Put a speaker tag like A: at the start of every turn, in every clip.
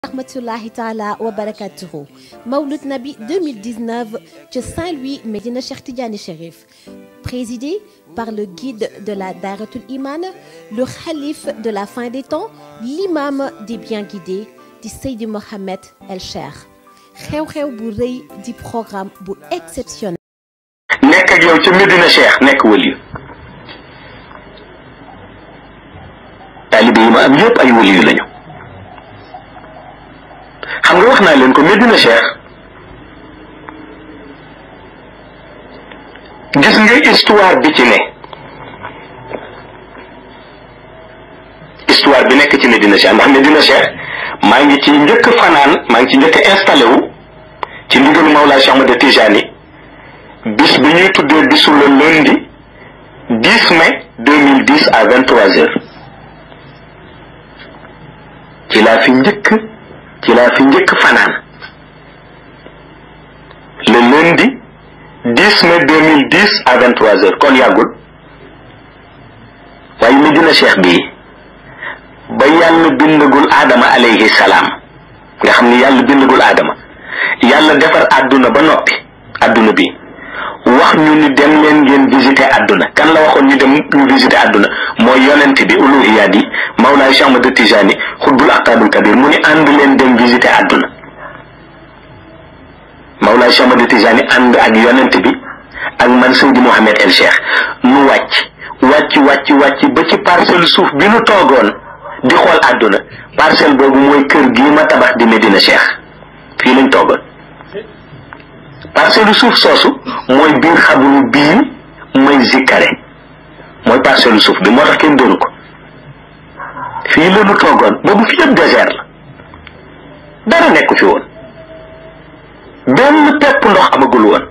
A: rahmatullahi taala wa barakatuhu Mawlud Nabi 2019 ci Saint-Louis Médina Cheikh Tidiane Chérif présidé par le guide de la Daratul Iman le khalife de la fin des temps l'imam des bien guidés di Seydi Mohamed El Cheikh xew-xew bu rëy di programme bu exceptionnel
B: nekk ak yow ca Medina Cheikh nekk wëliyu taalibe yi ma am yëpp ay wëliyu lañu xam nga wax naa leen ko Medina Cheikh gis nga histoire bi ci ne histoire bi nekk ci Medina Cheikh ndax Medina Cheikh maa ngi ci njëkk fanaan maa ngi ci njëkk installé wu ci ndigalu Mawlaa Cheikh Ahmad Tijani bis bi ñuy tuddee bisu le lundi 10 mai 2010 à 23 heures ci laa fi njëkk ci laa fi njëkk fanaan le lundi 10 mai 2010 à 23 heures kon yàggul waaye Medina Cheikh bii ba yàlla bindagul aadama alayhi salaam nga xam ni yàlla bindagul aadama yàlla defar àdduna ba noppi àdduna bi wax ñu ni dem leen ngeen visiter àdduna kan la waxoon ñu dem ñu visiter àdduna mooy yonent bi uluhiyaat yi Mawlaay Cheikh Ahmad Tijani xutbul aqtaabul kabir mu ni ànd leen dem visiter àdduna Mawlaay Cheikh Ahmad Tijani ànd ak yonent bi ak man Seydi Mouhamed El Cheikh nu wàcc wàcc wàcc wàcc ba ci parcelle suuf bi nu toogoon di xool àdduna parcelle boobu mooy kër gii ma tabax di Medina Cheikh fii lañ toogoon parcelle suuf soosu mooy biir xabru bii may zikkare mooy parcelle suuf bi moo tax kenn doonu ko fii la ñu toogoon boobu fi yëpp désert la dara nekku fi woon benn pepp ndox amagul woon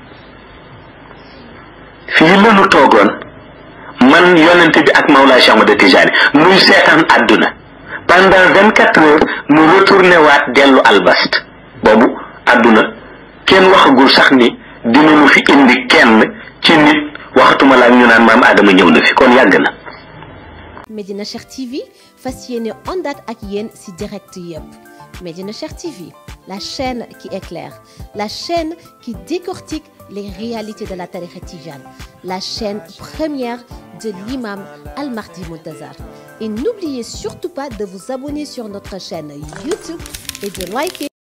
B: fii la ñu toogoon man yonent bi ak Mawlaa Cheikh Ahmad Tijani nuy seetaan àdduna pendant vingt quatre heures nu retourné waat dellu albast boobu àdduna kenn waxagul sax ni dinañu fi indi kenn ci nit waxatuma la ak ñu naan maam Adama ñëw na fi kon yàgg na.
A: Medina Cheikh TV fas yéene àndaat ak yéen ci direct yëpp Medina Cheikh TV la chaîne qui éclaire la chaîne qui décortique les réalités de la tariqa tijane la chaîne première de l'imam Al Mahdi Muntazar et n'oubliez surtout pas de vous abonner sur notre chaîne YouTube et de liker